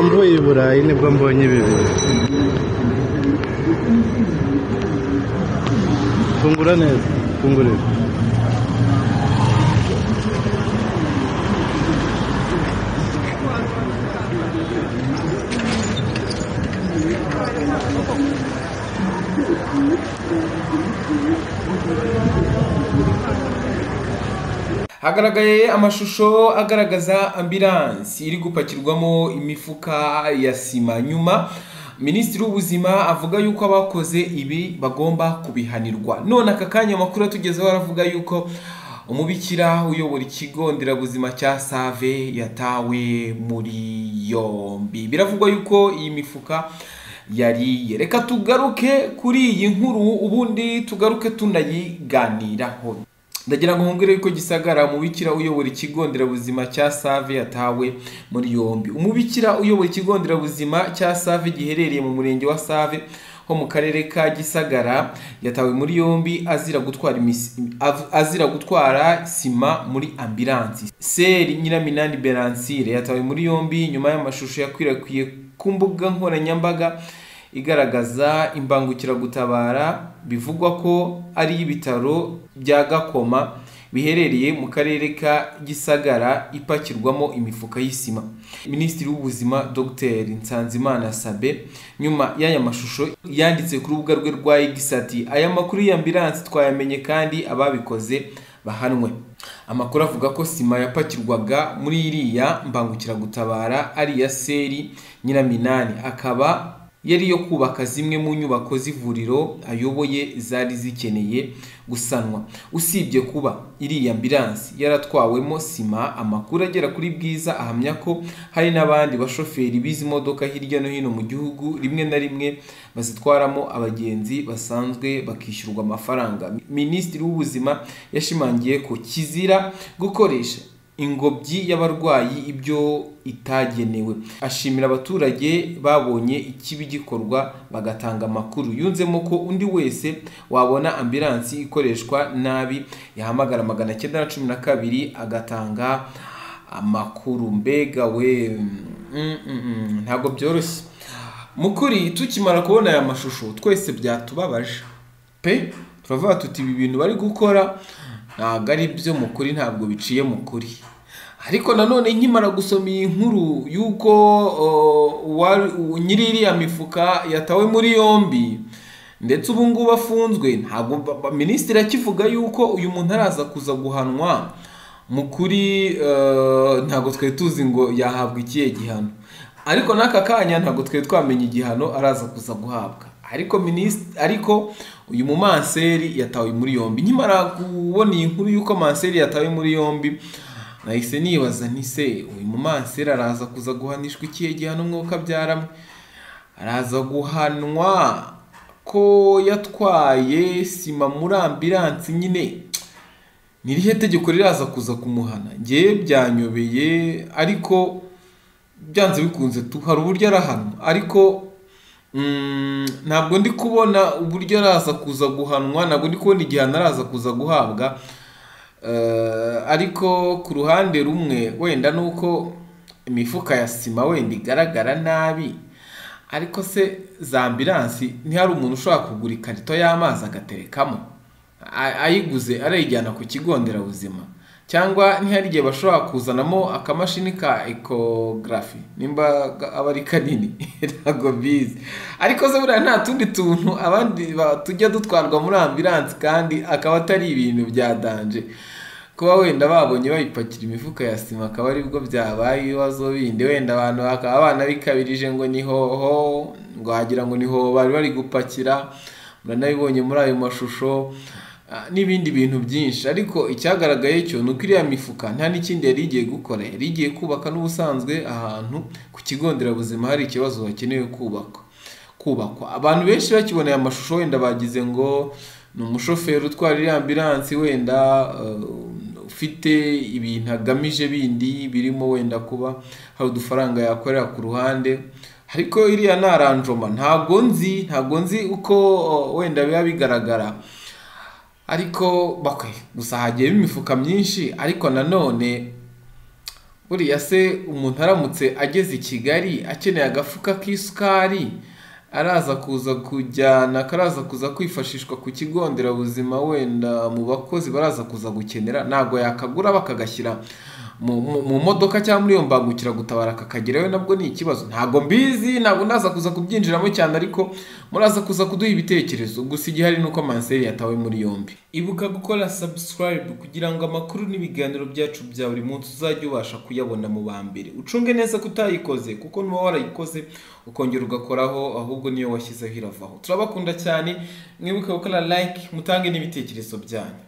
mvuye i burayi nibwo mbonye ibi bintu fungura neza fungurira hagaragaye amashusho agaragaza ambiransi iri gupakirwamo imifuka ya sima nyuma minisitiri w'ubuzima avuga yuko abakoze ibi bagomba kubihanirwa none aka kanya amakuru atugezeho aravuga yuko umubikira uyobora ikigo nderabuzima cya save yatawe muri yombi biravugwa yuko iyi mifuka yariye reka tugaruke kuri iyi nkuru ubundi tugaruke tunayiganiraho ndagira ngo nkubwire yuko gisagara umubikira uyobora ikigo nderabuzima cya save yatawe muri yombi umubikira uyobora ikigo nderabuzima cya save giherereye mu murenge wa save ho mu karere ka gisagara yatawe muri yombi azira gutwara imisi- av- azira gutwara sima muri ambiransi seri nyiraminani beransire yatawe muri yombi nyuma y'amashusho yakwirakwiye ku mbuga nkoranyambaga igaragaza imbangukiragutabara bivugwa ko ari ibitaro bya gakoma biherereye mu karere ka gisagara ipakirwamo imifuka y'isima minisitiri w'ubuzima dr nsanzimana sabe nyuma y'aya mashusho yanditse ku rubuga rwe rwa igisati aya makuru y'ambiransi twayamenye kandi ababikoze bahanwe amakuru avuga ko sima yapakirwaga muri iriya mbangukiragutabara ari iya seri nyiraminani akaba yari iyo kubaka zimwe mu nyubako z'ivuriro ayoboye zari zikeneye gusanwa usibye kuba iriya ambiransi yaratwawemo sima amakuru agera kuri bwiza ahamya ko hari n'abandi bashoferi b'izi modoka hirya no hino mu gihugu rimwe na rimwe bazitwaramo abagenzi basanzwe bakishyurwa amafaranga minisitiri w'ubuzima yashimangiye ko kizira gukoresha ingobyi y'abarwayi ibyo itagenewe ashimira abaturage babonye ikibi gikorwa bagatanga amakuru yunzemo ko undi wese wabona ambiransi ikoreshwa nabi yahamagara magana cyenda na cumi na kabiri agatanga amakuru mbega we mm, mm, mm, ntabwo byoroshye mu kuri tukimara kubona aya mashusho twese byatubabaje pe turavuga tuti ibi bintu bari gukora ntabwo ari byo mu kuri ntabwo biciye mu kuri ariko nanone nkimara gusoma iyi nkuru y'uko o, uwari- u- nyiri iriya mifuka yatawe muri yombi ndetse ubu ngubu afunzwe ntabwo ba- ba- minisitiri akivuga yuko uyu muntu araza kuza guhanwa mu kuri eh, ntabwo twari tuzi ngo yahabwa ikihe gihano ariko n'aka kanya ntabwo twari twamenya igihano araza kuza guhabwa ariko minisitiri ariko uyu mumanseri yatawe muri yombi nkimara kubona iyi nkuru y'uko manseri yatawe muri yombi nahise nibaza nti se uyu mumanseri araza kuza guhanishwa ikihe gihano umwuka abyaramwe araza guhanwa ko yatwaye sima muri ambiransi nyine nirihe tegeko riraza kuza kumuhana ngewe byanyobeye ariko byanze bikunze tu hari uburyo arahanwa ariko mm, ntabwo ndi kubona uburyo araza kuza guhanwa ntabwo ndi kubona igihano araza kuza guhabwa Eh, ariko ku ruhande rumwe wenda ni uko imifuka ya sima wenda igaragara nabi ariko se za ambiransi ntihari umuntu ushobora kugura ikarito y'amazi agaterekamo A- ayiguze arayijyana ku kigo nderabuzima cyangwa ntihari igihe bashobora kuzanamo akamashini ka ekogarafi nimba ga- aba ari kanini ntabwo bizi ariko se buriya nta tundi tuntu abandi ba- tujya dutwarwa muri ambiransi kandi akaba atari ibintu bya danje kuba wenda babonye bayipakira imifuka ya sima akaba aribwo byabaye ibibazo bindi wenda abantu bakaba banabikabirije ngo ni hoho ngo wagira ngo ni hoho bari bari gupakira muranabibonye muri ayo mashusho ah, n'ibindi bintu byinshi ariko icyagaragaye cyo ni uko iriya mifuka nta n'ikindi yari igiye gukora yari igiye kubaka n'ubusanzwe ahantu ku kigo nderabuzima hari ikibazo hakenewe kubakwa kubakwa abantu benshi bakiboneye amashusho wenda bagize ngo ni umushoferi utwara iriya ambiransi wenda eh, ufite ibintu agamije bindi birimo wenda kuba hari udufaranga yakorera ku ruhande ariko iriya ni aranjoma ntabwo nzi ntabwo nzi uko eh, wenda biba bigaragara ariko bakwe gusa hagiye imifuka myinshi ariko nanone buriya se umuntu aramutse ageze i kigali akeneye agafuka k'isukari araza kuza kujyana karaza kuza kwifashishwa ku kigo nderabuzima wenda mu bakozi baraza kuza gukenera ntabwo yakagura bakagashyira mu- mu mu modoka cyangwa muri iyo mbangukiragutabara kakagerayo nabwo ni ikibazo ntabwo mbizi ntabwo ndaza kuza kubyinjiramo cyane ariko muraza kuza kuduha ibitekerezo gusa igihari ni uko manseri yatawe muri yombi ibuka gukora subscribe kugira ngo amakuru n'ibiganiro byacu bya buri munsi uzajye ubasha kuyabona mu ba mbere ucunge neza ko utayikoze kuko nuba warayikoze ukongera ugakoraho ahubwo niyo washyizeho iravaho turabakunda cyane mwibuke gukora like mutange n'ibitekerezo byanyu